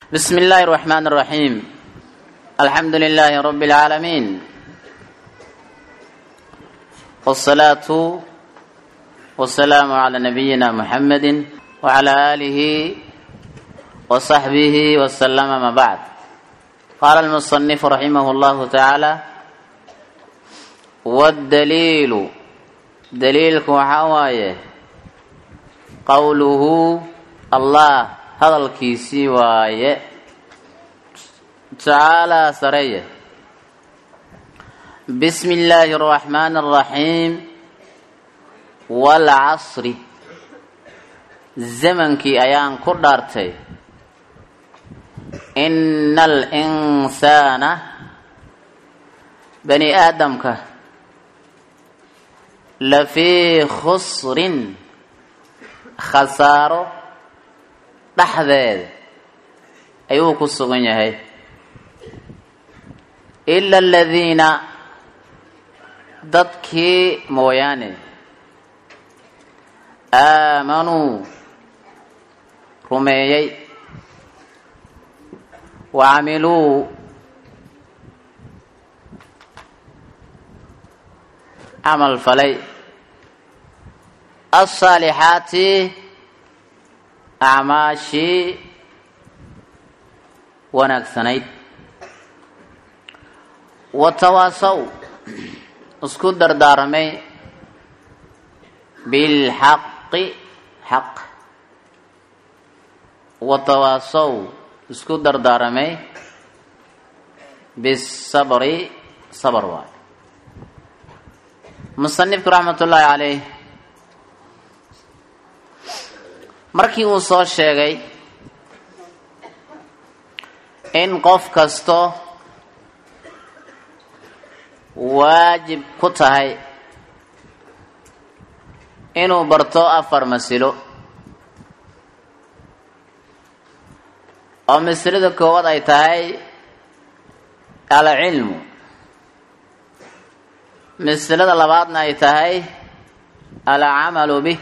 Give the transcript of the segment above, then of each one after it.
بسم الله الرحمن الرحيم الحمد لله رب العالمين والصلاة والسلام على نبينا محمد وعلى آله وصحبه وسلم ما بعد قال المصنف رحمه الله تعالى والدليل دليلك وحوايه قوله الله hadalkiisii waaye tacaalaa sareeye bismi illaahi araxmaani araxiim waalcasri zamankii ayaan ku dhaartay ina alinsaana bani aadamka lafii khusrin khasaaro dhexdeeda ayuu ku sugan yahay ila aladiina dadkii mooyaane aamanuu rumeeyey wa camiluu camal falay asaalixaati acmaashii wanaagsanayd watawaasaw isku dardaaramay bilxaqi xaq watawaasaw isku dardaaramay bisabri sabr waay musanifku raxmat ullaahi caleyh markii uu soo sheegay in qof kasto waajib ku tahay inuu barto afar masilo oo masilada koowaad ay tahay alcilmu masilada labaadna ay tahay alcamalu bih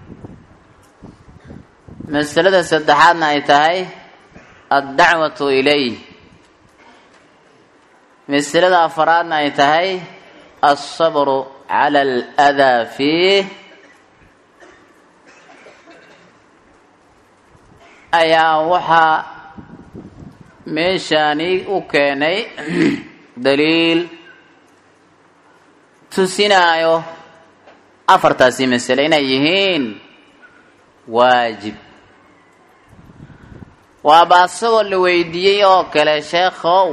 masalada saddexaadna ay tahay addacwatu ilayh masalada afaraadna ay tahay alsabru cala aladaa fiih ayaa waxaa meeshaani u keenay daliil tusinaayo afartaasi masale inay yihiin waajib waaba asagoo la weydiiyey oo kale sheekhow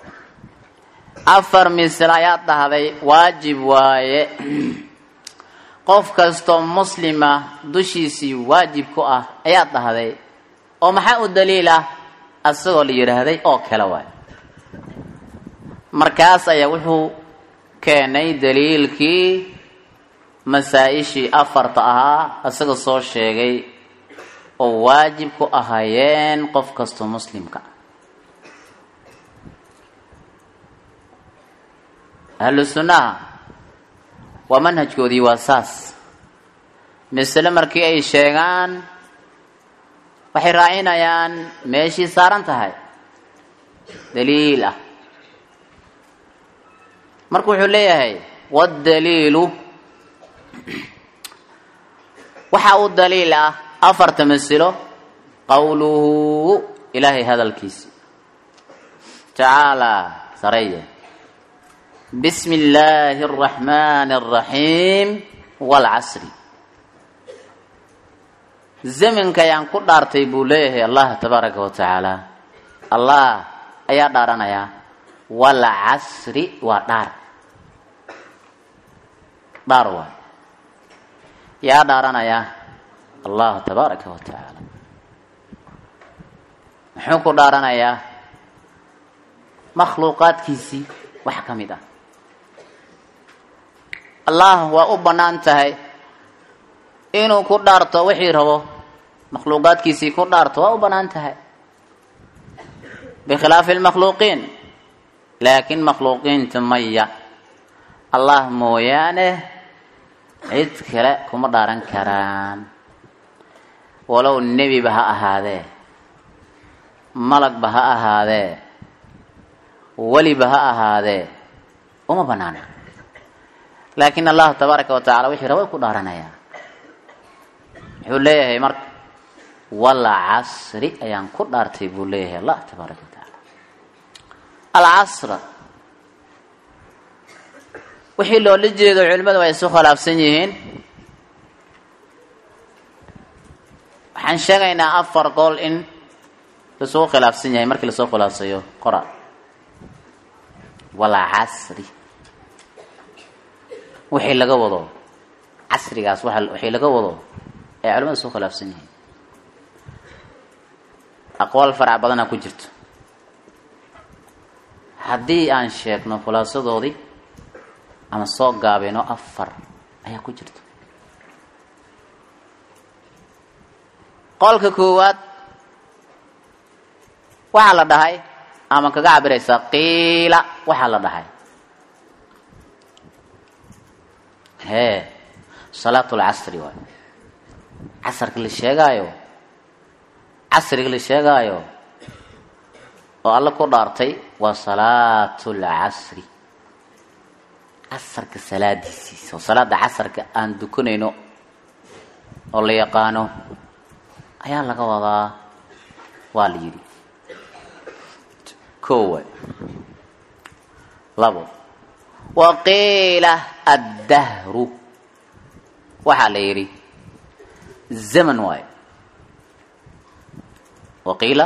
afar misle ayaad dhahday waajib waaye qof kastoo muslima dushiisii waajib ku ah ayaad dhahday oo maxaa u daliila asagoo la yidhaahday oo kale waaye markaas ayaa wuxuu keenay daliilkii masaa-ishii afarta ahaa isaga soo sheegay oo waajib ku ahaayeen qof kastoo muslimka ahlu sunnaha waa manhajkoodii waa saas masale markii ay sheegaan waxay raacinayaan meeshii saaran tahay daliil ah marka wuxuu leeyahay waddaliilu waxa uu daliil ah afarta masilo qowluhu ilaahay hadalkiisi tacaalaa sareye bismi illaahi araxmaani araxiim waalcasri zamanka ayaan ku dhaartay buu leeyahay allah tabaaraka wa tacaala allah ayaa dhaaranayaa waalcasri waa dhaar dhaar waay yaa dhaaranayaa allah tabaaraka wa tacaala muxuu ku dhaaranayaa makhluuqaadkiisii wax ka mid ah allah waa u bannaan tahay inuu ku dhaarto wixii rabo makhluuqaadkiisii ku dhaarto waa u bannaan tahay bikhilaafi lmakhluuqiin laakiin makhluuqiinta maya allah mooyaane cid kale kuma dhaaran karaan walow nebiba ha ahaadee malagba ha ahaadee weliba ha ahaadee uma banaana laakin allahu tabaaraka wa tacala wixii raba ku dhaaranayaa muxuu leeyahay marka wala casri ayaan ku dhaartay buu leeyahay allah tabaaraka wa tacaala alcasra wixii loola jeedo culimadu ay isu khilaafsan yihiin waxaan sheegaynaa afar gool in lasuu khilaafsan yahay markii lasoo khilaafsayo qora walaa casri wixii laga wado casrigaas waa wixii laga wado ay culimada isu khilaafsan yihiin aqwaal farac badana ku jirto haddii aan sheegno khulaasadoodii ama soo gaabino afar ayaa ku jirta qolka koowaad waxaa la dhahay ama kaga cabiraysaa qiila waxaa la dhahay hee salaat lcasri waay casarka la sheegaayo casriga la sheegaayo oo alla ku dhaartay waa salaat lcasri casarka salaadiisiisa oo salaada casarka aan dukanayno oo la yaqaano ayaa laga wadaa waa la yidhi ko waay labo wa qiila addahru waxaa la yidhi zaman waayo wa qiila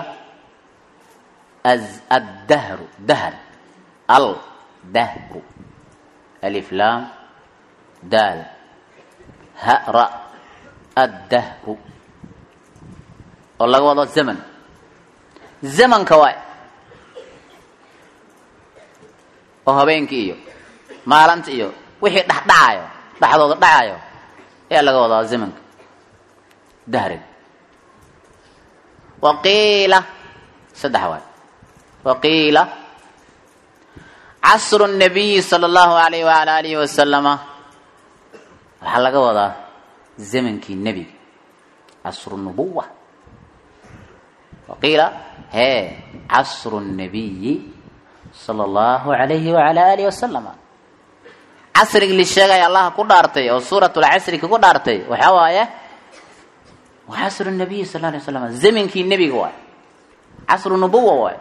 addahru dahr al dahru alif lam daal ha ra addahru oo laga wado zaman zamanka waay oo habeenkii iyo maalinta iyo wixii dhexdhacayo dhexdooda dhacayo ayaa laga wadaa zamanka dahriga wa qiila saddex waay wa qiila casru nabiyi sala allahu alayh waala alihi wasalama waxaa laga wadaa zamankii nebiga casru nubuwa waqiila hee casru nabiyi sala allahu alayhi wala alihi wasalama casrigii la sheegaya allaha ku dhaartay oo suurat lcasri kagu dhaartay waxaa waaye waa casru nabiyi sal la alay slam zamankii nebiga waay casru nubuwa waay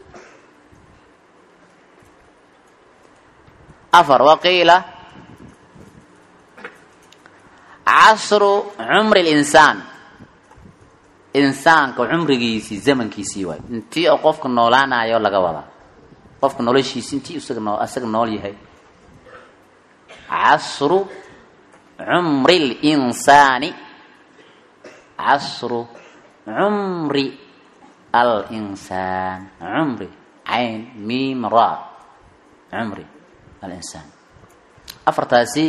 afar waqiila casru cumri linsaan insaanka cumrigiisii zamankiisii waay intii oo qofka noolaanayo laga wadaa qofka noloshiisi intii isaga noo isaga nool yahay casru cumri linsaani casru cumri alinsaan cumri cayn miim ra cumri alinsaan afartaasi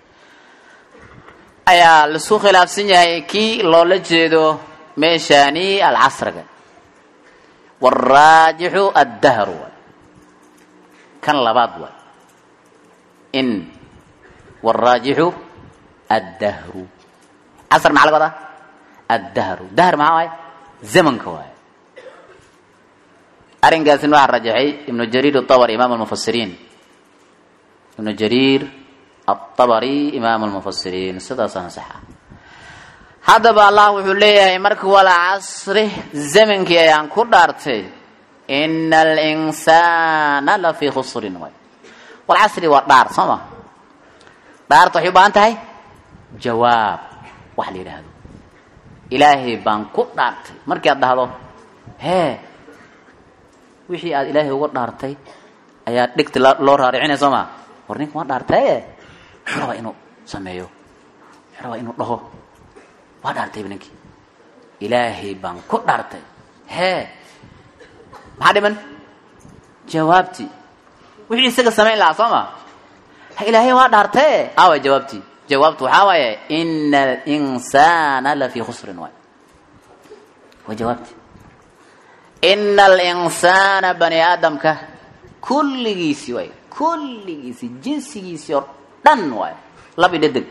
ayaa laisku khilaafsan yahay kii loola jeedo meeshaani alcasriga waraajixu addahru waay kan labaad waay in waraajixu addahru casr maxaa laga wadaa addahru dahr maxaa waay zamanka waay arrinkaasina waxaa rajaxay ibnu jariir atabari imaam almufasiriin ibnu jariir atabari imaam almufasiriin sidaasana saxa haddaba allah wuxuu leeyahay marka wala casri zamankii ayaan ku dhaartay ina alinsaana lafii khusrin waay walcasri waa dhaar soo ma dhaarta waxay u baahan tahay jawaab wax la yidhaahdo ilaahay baan ku dhaartay markii aad dhahdo hee wixii aad ilaahay uga dhaartay ayaa dhegta loo raaricinaya soo ma war ninka waa dhaartaye muxuu rabaa inuu sameeyo muxuu rabaa inuu dhaho waa dhaartayba ninkii ilaahay baan ku dhaartay hee maxaa dhiman jawaabtii wixii isaga samayn lahaa soo ma ha ilaahay waa dhaartaye aaway jawaabtii jawaabtu waxaa waaye ina alinsaana lafii khusrin waay waa jawaabtii ina alinsaana bani aadamka kulligiisii waay kulligiisii jinsigiisii oo dhan waay labi dhedeg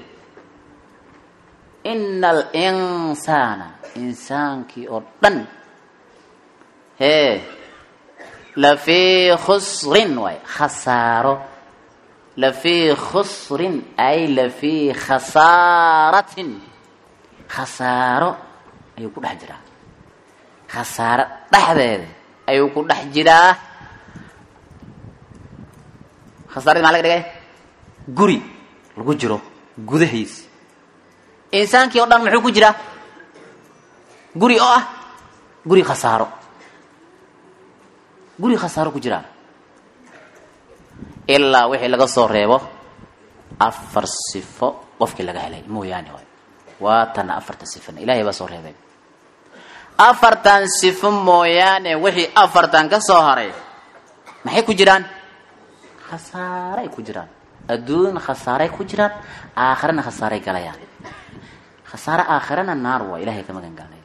ina alinsaana insaankii oo dhan hee lafii khusrin waay khasaaro lafii khusrin ay lafii khasaaratin khasaaro ayuu ku dhex jiraa khasaaro dhexdeeda ayuu ku dhex jiraa khasaaradi maa laga dhigay guri lagu jiro gudahiis insaankii o dhan muxuu ku jiraa guri oo ah guri khasaaro guri khasaaro ku jiraa ilaa wixii laga soo reebo afar sifo qofkii laga helay mooyaane waay waa tana afarta sifona ilahay baa soo reebay afartan sifo mooyaane wixii afartan ka soo haray maxay ku jiraan khasaaray ku jiraan adduun khasaaray ku jiraan aakhirana khasaaray galayaan khasaare aakhirana naar waa ilahay ka magan galnay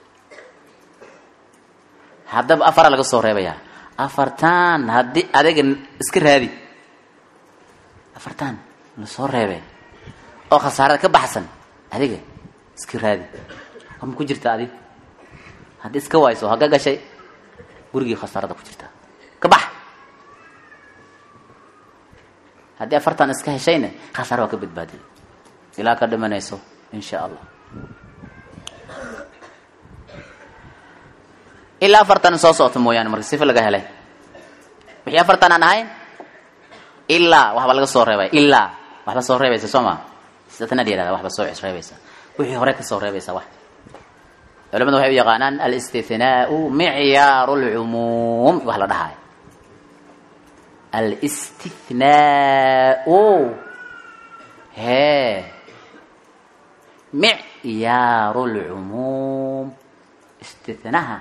haddaba afara laga soo reebayaa afartan haddii adiga iska raadi afartan la soo reebay oo khasaarada ka baxsan adiga iska raadi war ma ku jirta adi haddii iska wayso haga gashay gurigii khasaarada ku jirta ka bax haddii afartan iska heshayna khasaare waa ka badbaadiy ilaa ka dhimanayso in sha allah ilaa afartan soo socota mooyaane marka sifa laga helay wixii afartan aan ahayn ilaa waxba laga soo reebay ilaa waxba soo reebaysa soo maa sidatanaad yihahda waxba soo reebaysa wixii hore ka soo reebaysa wax culamadu waxay u yaqaanaan alistithnaau micyaaru lcumuum wax la dhahayo alistithnaau hee micyaaru lcumuum istithnaha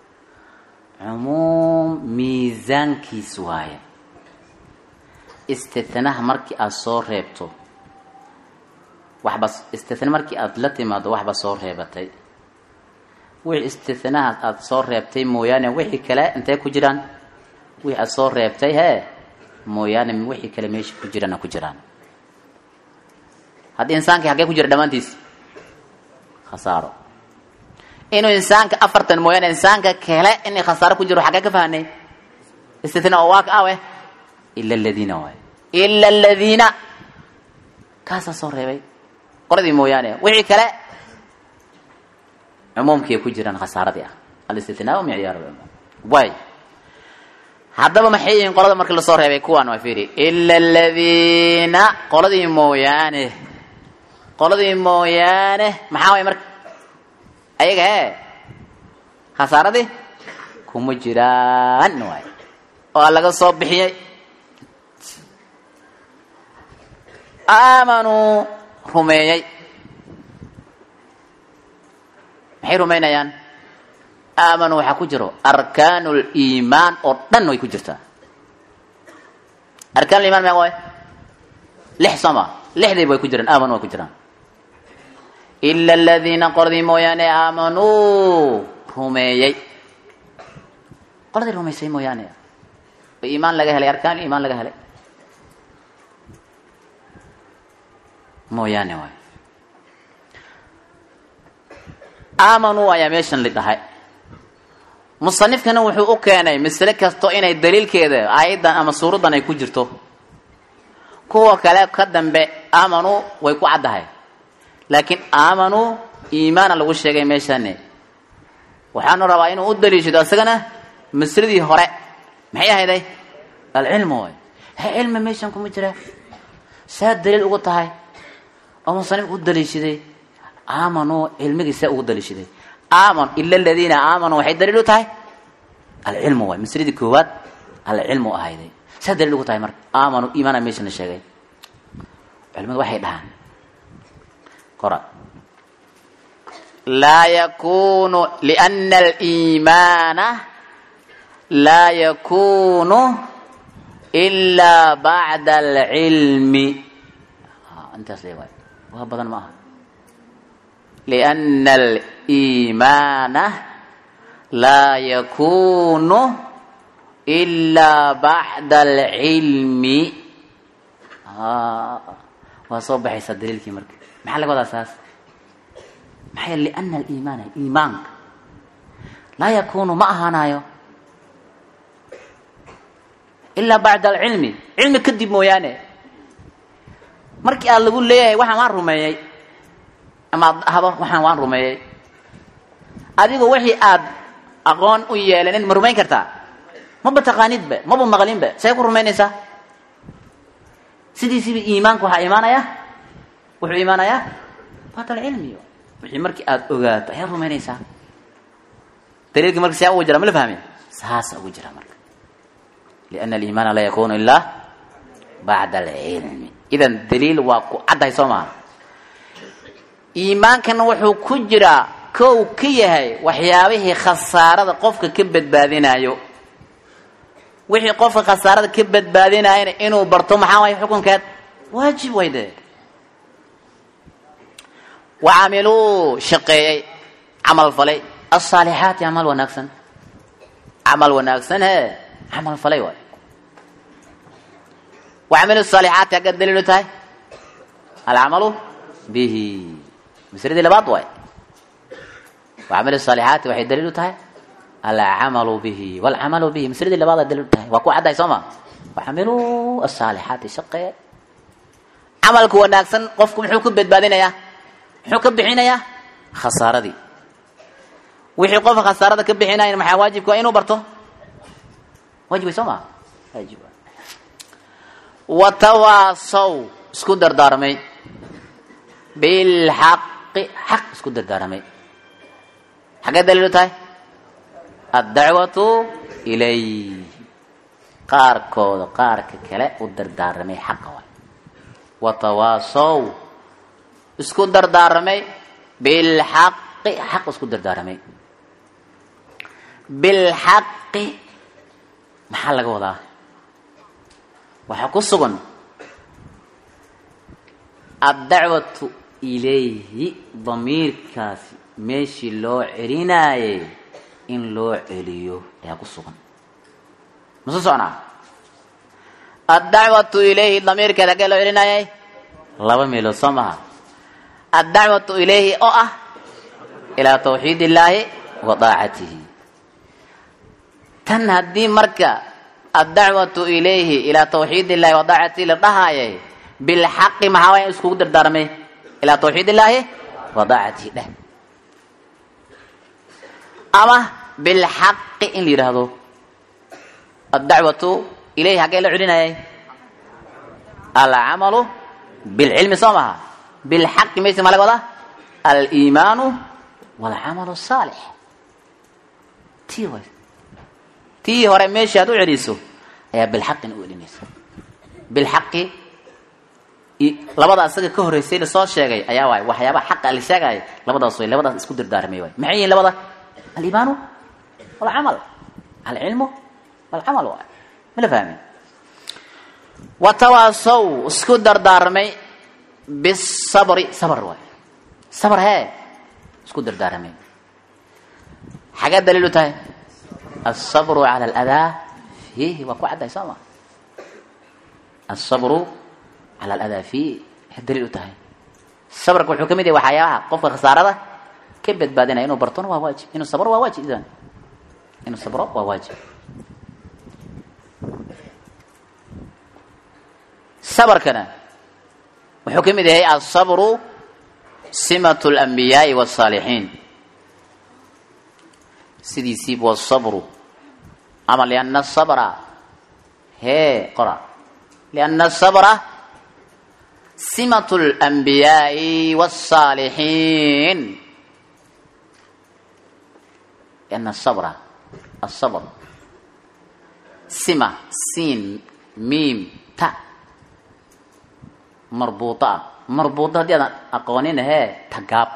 cumuum miisaankiis waaye istithnaha markii aada soo reebto waxba istithna markii aada la timaado waxba soo reebatay wixii istithnaha aada soo reebtay mooyaane wixii kale intay ku jiraan wixii aada soo reebtay hee mooyaane wixii kale meesha ku jirana ku jiraan haddii insaankii haggee ku jira dhammaantiis khasaaro inuu insaanka afartan mooyaane insaanka kale inay khasaaro ku jiro xaggee ka fahanay istithna oo waa ka awe ila aladiina waay ila aladiina kaasaa soo reebay qoladii mooyaane wixii kale cumuumkii ku jiraan khasaaradii ah alistithnaa micyaar cumuum way haddaba maxay yihiin qolada markii lasoo reebay kuwaan waa fiiri ila aladiina qoladii mooyaane qoladii mooyaane maxaa way marka ayaga hee khasaaradii kuma jiraan waay oo laga soo bixiyey aamanuu rumeeyey maxay rumaynayaan aamanuu waxaa ku jiro arkaanu liimaan oo dhan way ku jirtaa arkaan liimaan meeqa waay lix sooma lixdiiba way ku jiraan aamanuu way ku jiraan ila aladiina qoladii mooyaane aamanuu rumeeyey qoladii rumaysay mooyaane oo iimaan laga helay arkaan iimaan laga helay mooyaane waay aamanuu ayaa meeshan li dhahay musanifkana wuxuu u keenay masle kasto inay daliilkeeda aayaddan ama suuraddan ay ku jirto kuwa kale ka dambe aamanuu way ku caddahay laakiin aamanuu iimaana lagu sheegay meeshane waxaanu rabaa inuu u daliishado isagana masladii hore maxay ahayday alcilmu way he cilmi meeshan kuma jira saa daliil ugu tahay oo musanifku u daliishaday aamanuu cilmigii saa ugu daliishaday aaman ila aladiina aamanuu waxay daliil u tahay alcilmu waay masladii koowaad alcilmu ahayday saa daliil ugu tahay marka aamanuu iimaana meeshan la sheegay culimadu waxay dhahaan qora laa yakunu liana aliimaana laa yakunu ilaa bacda alcilmi intaas le waay waa badan ma aha liana aliimaana laa yakunu ilaa bacda alcilmi waa soo baxaysaa daliilkii marka maxaa laga wadaa saas maxaa liana aliimaana iimaanka laa yakunu ma ahaanayo ilaa bacda alcilmi cilmi kadib mooyaane markii aad lagu leeyahay waxaan waan rumeeyey ama ad dhahdo waxaan waan rumeeyey adigu wixii aad aqoon u yeelanin ma rumayn kartaa maba taqaanidba maba maqlinba say ku rumaynaysaa sidiisiba iimaanku waxaa imaanaya wuxuu imaanayaa bacda alcilmi wixii markii aada ogaato ayaad rumaynaysaa daliilkii marka siyaa ugu jira ma la fahmin saasa ugu jira marka liana aliimaana laa yakunu ilaa bacda alcilmi idan daliil waa ku caddahay soo maha iimaankana wuxuu ku jiraa kow ka yahay waxyaabihii khasaarada qofka ka badbaadinayo wixii qofka khasaarada ka badbaadinayana inuu barto maxaa waay xukunkeed waajib way dee wacamiluu shaqeeyey camal falay asaalixaati camal wanaagsan camal wanaagsan he camal falay waay wacamilu saalixaati agga daliilu tahay alcamalu bihi masladii labaad waay wacamilu saalixaati waxay daliilu tahay alcamalu bihi walcamalu bihi masladii labaad daliilu tahay waa ku caddahay soo ma wacamiluu asaalixaati shaqeeye camalku wanaagsan qofku muxuu ku badbaadinayaa muxuu ka bixinayaa khasaaradii wixii qofka khasaarada ka bixinayan maxaa waajibka waa inuu barto waajib way soo maa waajib watawaasaw isku dardaarmay bilxaqi xaq isku dardaaramay xaggee daliilu tahay addacwatu ilay qaarkooda qaarka kale u dardaaramay xaqa waay watawaasow isku dardaaramay bilxaqi xaq isku dardaaramay bilxaqi maxaa laga wadaa waxaa ku sugan addacwatu ilayhi damiirkaasi meeshii loo celinaayey in loo celiyo ayaa ku sugan masu socnaa addacwatu ilayhi damiirkeed haggee loo celinaayay laba meelood soo maha addacwatu ilayhi oo ah ilaa tawxiid illaahi wa daacatihi tan haddii marka addacwatu ilayhi ilaa tawxiid illahi wa daacatihi la dhahaayay bilxaqi maxaa waaya iskugu dardaarmay ilaa tawxiid illaahi wa daacatihi dheh ama bilxaqi in la yidhaahdo addacwatu ilayhi haggee la celinayay alcamalu bilcilmi soo maha bilxaqi mayse maa laga wadaa aliimaanu walcamalu saalix tii way tii hore meeshii aad u celiso ayaa bilxaqina u celinaysa bilxaqi labada asaga ka horreysay lasoo sheegay ayaa waay waxyaabaha xaqa la sheegaya labadaas way labadaas isku dardaarmay waay maxay yihiin labada aliimaanu walcamal alcilmu walcamal waay ma la fahmin watawaasow isku dardaarmay bisabri sabr waay sabr hee isku dardaaramay xagee daliilu tahay asabru cala aladaa fiihi waa ku caddahay soo ma asabru cala aladaa fiihi waxay daliil u tahay sabrka wuxuu ka mid yahay waxyaabaha qofka khasaarada ka badbaadinaya inuu bartona waa waajib inuu sabro waa waajib idan inuu sabro waa waajib sabrkana wuxuu ka mid yahay asabru simat اlanbiyaai wالsaalixiin sidiisiib wالsabru ama liana sabra hee qora liana sabra simat اlanbiyaai wالsaalixiin liana sabra asabr sima siin miim ta marbuuto ah marbuuto haddii aadan aqoonin hee tagaab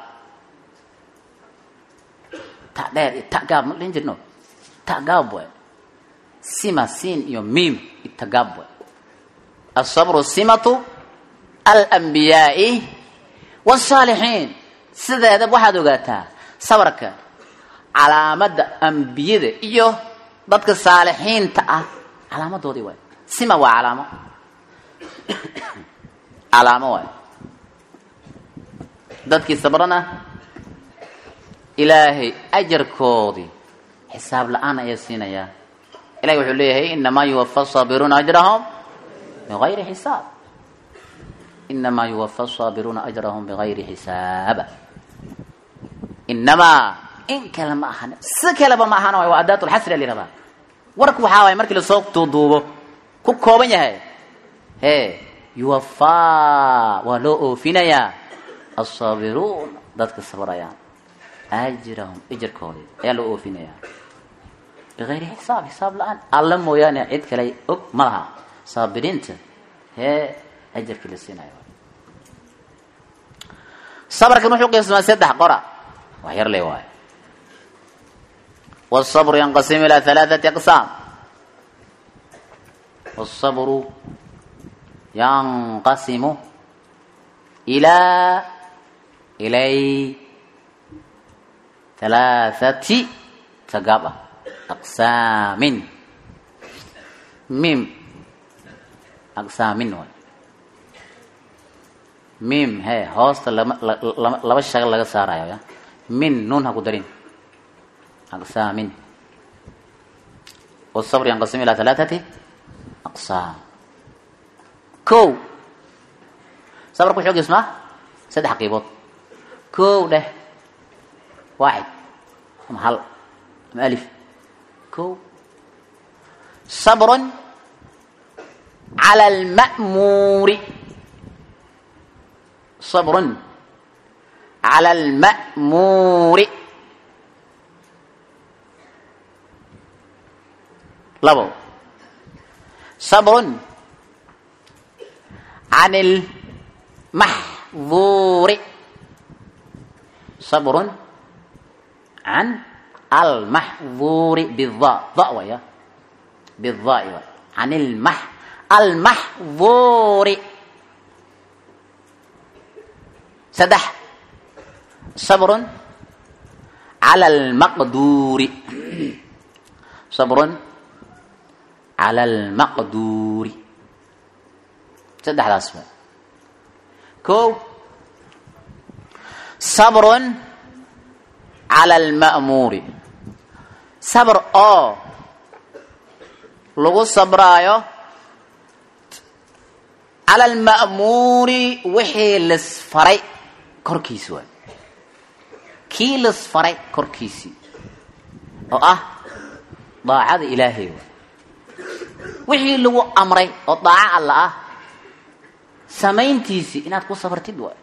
ta dheer iyo tagaab ma dhihin jirno tagaab waay sima siin iyo miim iyo tagaab waay asabru simatu alanbiyaai waalsaalixiin sideedab waxaad ogaataa sabarka calaamadda ambiyada iyo dadka saalixiinta ah calaamadoodii waay sima waa calaamo calaamo waay dadkii sabrana ilaahay ajarkoodii xisaab la-aan ayaa siinayaa ilahi wuxuu leeyahay inamaa yuwafa asaabiruuna ajrahum bigayri xisaab inamaa yuwafa asaabiruuna ajrahum bigayri xisaaba inamaa in kale ma ahan si kaleba ma ahan waa adaat lxasri la yihahdaa warku waxaa waay markii lasoo duuduubo ku kooban yahay he yuwafaa waa loo oofinayaa asaabiruun dadka sabrayaan ajrahum ijarkoodii ayaa loo oofinayaa bigayri xisaab xisaab la-aan alla mooyaane cid kale og ma laha saabiriinta hee ajarkii la siinayo sabarkan wuxuu qismaa saddex qora wax yar le waayo wالصbr ynqasim ilى ثalaaثaةi aqsaam wالصbru yanqasimu ilaa ilay ثalaaثati tagaab ah aqsaamin mim aqsaamin waay mim he hoosta lama laba shagal laga saarayo ya min nun ha ku darin aqsaamin wالصbr yanqasim ilى ثalaaثati aqsaam kow sabrku wuxuu gismaa saddex qiibood kow dheh waaxid ama hal ama alif kow sabrun cala alma'muuri sabrun cala alma'muuri labo sabrun can ilmaxduuri sabrun can almaxduuri bida da waya bidai way can ilmax almaxduuri saddex sabrun cala almaqduuri sabrun cala almaqduuri saddexdaas wa kow sabrun cala alma'muuri sabr oo lagu sabraayo cala alma'muuri wixii lisfaray korkiisi waay kii lisfaray korkiisii oo ah daacada ilaahay waay wixii lagu amray oo daaco alla ah samayntiisii inaad ku sabartid waay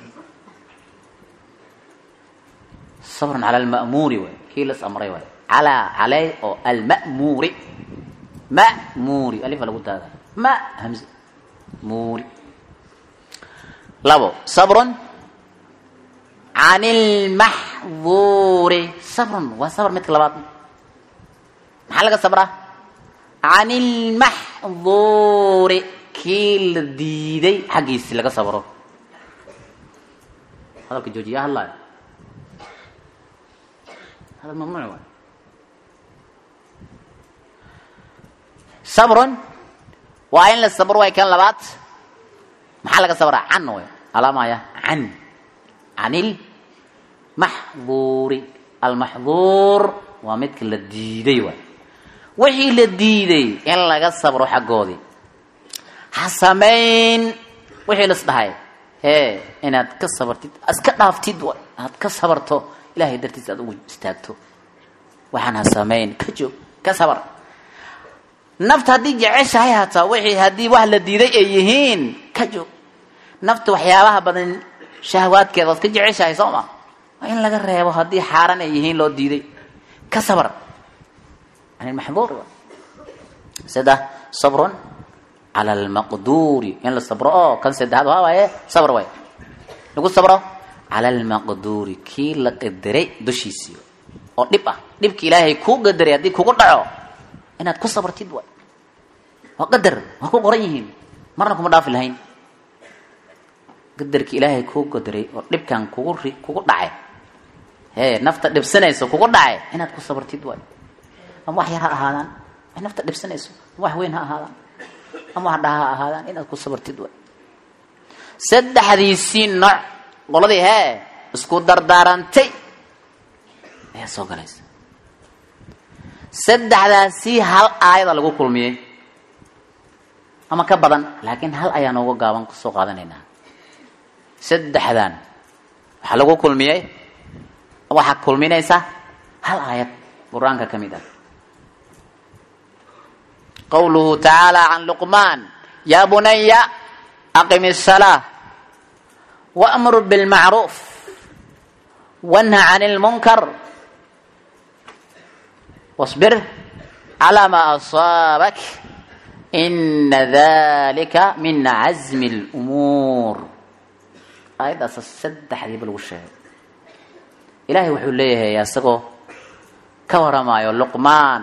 sabrun cala alma'muuri waay kii las amray waay calaa caley oo alma'muuri ma'muuri alifa lagu daadaa ma hamze muuri labo sabrun can ilmaxduuri sabrun waa sabr midka labaad maxaa laga sabraa can ilmaxduuri kii la diiday xaggiisi laga sabro hadalka joojiya hadlaayo hadal mamnuuc waay sabrun waa in la sabro waay kan labaad maxaa laga sabraa can way alaamaya can can ilmaxduuri almaxduur waa midka la diiday waay wixii la diiday in laga sabro xaggoodii ha samayn wixii las dhahay hee inaad ka sabartid iska dhaaftid waay aad ka sabarto ilahay dartiis aad ugu istaagto waxaan ha samayn ka joog ka sabar nafta haddii jeceshahay hataa wixii haddii wax la diiday ay yihiin ka joog nafta waxyaabaha badan shahwaadkeeda waad ka jeceshahay soo ma waa in laga reebo haddii xaaran ay yihiin loo diiday ka sabar can ilmaxduur saddex sabrun cala almaqduuri in la sabro oo kan saddexaad waa waaye sabr waay lagu sabro cala almaqduuri kii la qadaray dushiisii oo dhib ah dhibka ilaahay kuu qadaray haddii kugu dhaco inaad ku sabartid waay waa qadar waa ku qoran yihiin marna kuma dhaafi lahayn qadarki ilaahay kuu qadaray oo dhibkan kugu ri kugu dhacay hee nafta dhibsanayso kugu dhacay inaad ku sabartid waay ama wax yar ha ahaadaan wax nafta dhibsanayso ama wax weyn ha ahaadaan ama wax dhaha ha ahaadaan inaad ku sabartid waay saddexdiisii nooc qoladii hee isku dardaarantay ayaa soo galaysa saddexdaasi hal aayada lagu kulmiyey ama ka badan laakiin hal ayaa nooga gaaban kasoo qaadanaynaa saddexdan waxaa lagu kulmiyey waxaa kulminaysa hal aayad qur-aanka ka mid ah qawluhu tacaala can luqmaan yaa bunaya aqim الsalaa wamur bilmacruuf wanha can اlmunkar wاصbir calaa maa asaabak ina dalika min cazmi اlumuur aayaddaasa saddexdiiba lagu sheegay ilaahay wuxuu leeyahay isagoo ka waramaayo luqmaan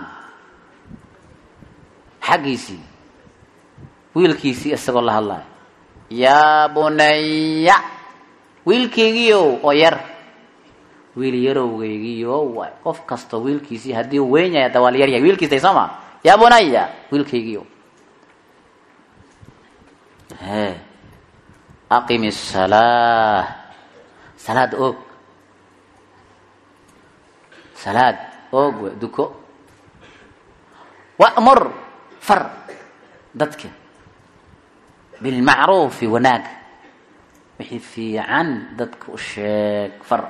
xaggiisii wiilkiisii isagoo la hadlayo yaa bunaya wiilkeygiiow oo yar wiil yarowgeygiio waay qof kastoo wiilkiisii haddii uu weyn yahay hadda waa la yar yahay wiilkiisay soo ma yaa bunaya wiilkeygiio he aqim الsalaa salaad oog salaad oog w duko wa'mur far dadka bilmacruufi wanaag wixii fiican dadka u sheeg far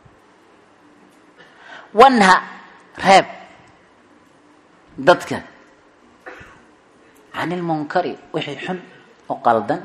wanha reeb dadka can ilmunkari wixii xun oo qaldan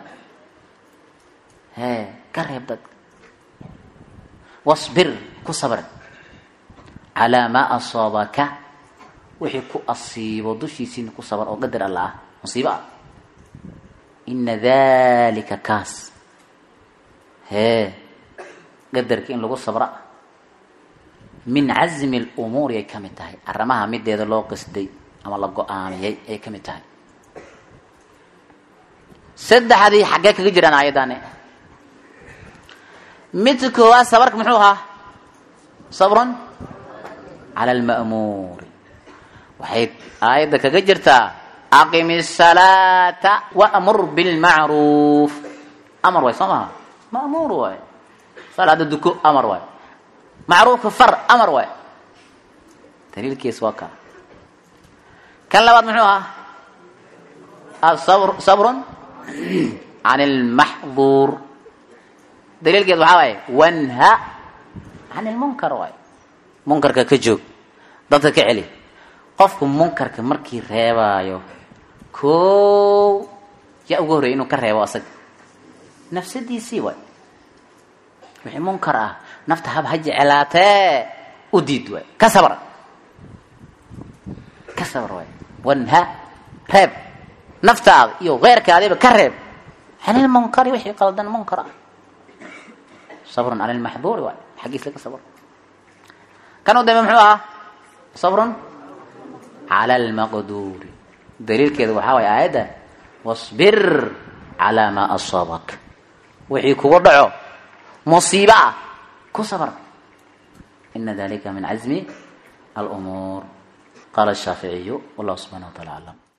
hee ka reeb dadka wasbir ku sabr calaa maa asaabaka wixii ku asiibo dushiisiina ku sabar oo qadar alla ah musiibo ah ina dalika kaas hee qadarka in lagu sabra min cazmi lumuuri ay ka mid tahay arrimaha mideeda loo qasday ama la go-aamiyey ay ka mid tahay saddexdii xaggee kaga jiraan aayaddaani midka koowaad sabarka muxuu ahaa sabrun cala alma'muuri waxay aayadda kaga jirtaa aqimi الsalaata wamur bilmacruuf amar waay soo maha ma'muur waay salaada duko amar waay macruufka far amar waay daliilkiis waa ka kan labaad muxuu ahaa sabr sabrun can اlmaxduur daliilkeed waxaa waaye wanha can ilmunkar waay munkarka ka joog dadka ka celi qofku munkarka markii reebaayo koo yaa ugu horreya inuu ka reebo asaga nafsadiisii waay wixii munkar ah nafta hab ha jecelaatee u diid waay ka sabr ka sabr waay wanha reeb naftaada iyo keyrkaadiba ka reeb can ilmunkari wixii qaldan munkar ah sabrun cala lmaxduuri waay xaggiis laga sabr kan u dambe muxuu ahaa sabrun cala almaqduuri daliilkeedu waxaa waaya aayadda wasbir calaa maa asaabak wixii kugu dhaco musiibo ah ku sabr ina dalika min cazmi alumuur qaala shaaficiyu wallahu subxana wa taala aclam